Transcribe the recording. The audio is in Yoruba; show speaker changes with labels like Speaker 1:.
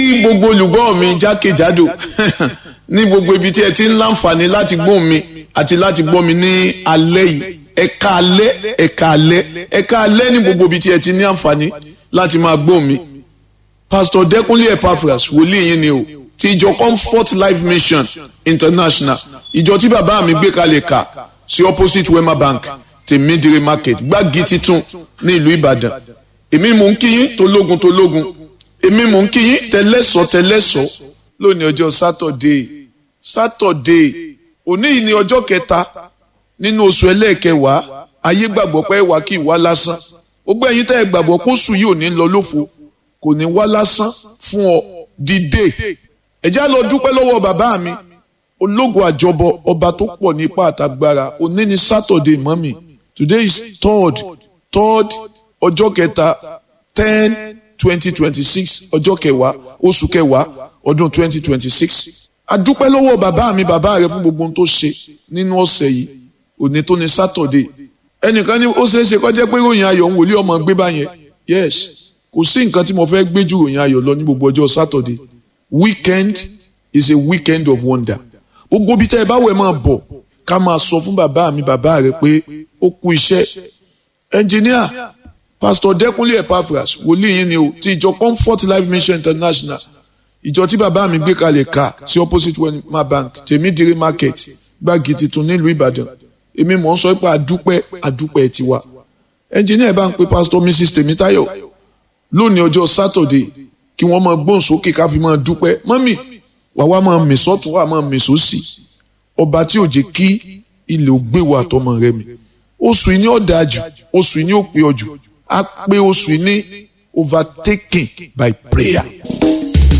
Speaker 1: kí gbogbo olùgbọ́ mi jákèjádò ní gbogbo ibi tí ẹ ti ń láǹfààní láti gbóhùn mi àti láti gbọ́ mi ní alẹ́ yìí ẹ̀ka alẹ́ ẹ̀ka alẹ́ ẹ̀ka alẹ́ ní gbogbo ibi tí ẹ ti ní àǹfààní láti máa gbóhùn mi. Pastor Dẹ́kunlé Epaphras wòlíì yín ni o ti ìjọ Comfort Life Mission International ìjọ tí bàbá mi gbé kalẹ̀ kà sí opposite Wema Bank tèmídìrí market gbági titun ní ìlú Ìbàdàn èmi mò ń kí yín tológun tológun èmi mò ń kí yín tẹlẹ́sọ̀ tẹlẹ́sọ̀ lónìí ọjọ́ sátọ̀dé sátọ̀dé òní yìí ni ọjọ́ kẹta nínú oṣù ẹlẹ́ẹ̀kẹwàá ayé gbàgbọ́ pé wà kí wá lásán gbogbo ẹ̀yin tẹ́ ẹ gbàgbọ́ kó sùn yìí ò ní lọ lófo kò ní wá lásán fún ọ dìde ẹ̀já lọ dúpẹ́ lọ́wọ́ bàbá mi ológun àjọbọ ọba tó pọ̀ ní ipá àtàgbára òní ni sátọ̀dé mọ́mì today is third third ọjọ́ kẹta ten twenty twenty six ọjọ́ kẹwàá oṣù kẹwàá ọdún twenty twenty six adúpẹ́ lọ́wọ́ bàbá mi bàbá rẹ fún gbogbo ohun tó ṣe nínú ọ̀sẹ̀ yìí òní tó ní sátọ̀dé ẹnìkan ní ó ṣeé ṣe kó jẹ́ pé ròyìn ayọ̀ ń wòlé ọmọ gbé báyẹn yes kò sí nǹkan tí mo fẹ́ gbé ju ròyìn ayọ̀ lọ ní gbogbo ọjọ́ sátọ̀dé weekend is a weekend of wonder gbogbo bí tẹ́ ẹ bá wẹ̀ máa bọ̀ ká máa sọ fún bàbá mi bàbá rẹ pé ó kú iṣẹ́ ẹnjìníà pastor Dẹ́kunlé Epaphras wòlíì yín ni o ti ìjọ Comfort Life Mission International ìjọ tí bàbá mi gbé kalẹ̀ ká sí opposite Wema Bank tèmídìrí market gbági titun nílùú Ìbàdàn èmi mọ̀ ń sọ pé àdúpẹ́ àdúpẹ́ tiwa ẹnjìníà bá ń pe pastor Mrs Tèmítáyọ̀ lónìí ọjọ́ Saturday kí wọ́n máa gbóhùn sókè ká fi máa dúpẹ́ mọ́mì wà wá máa mì sọ́tún wà máa mì sósì ọba tí ò jẹ́ kí ilẹ̀ ò gbé wa àtọmọ rẹ mi oṣù yìí ní ọ̀dà jù oṣù yìí ní òpè ọjù á pé oṣù yìí ní overtaken by prayer.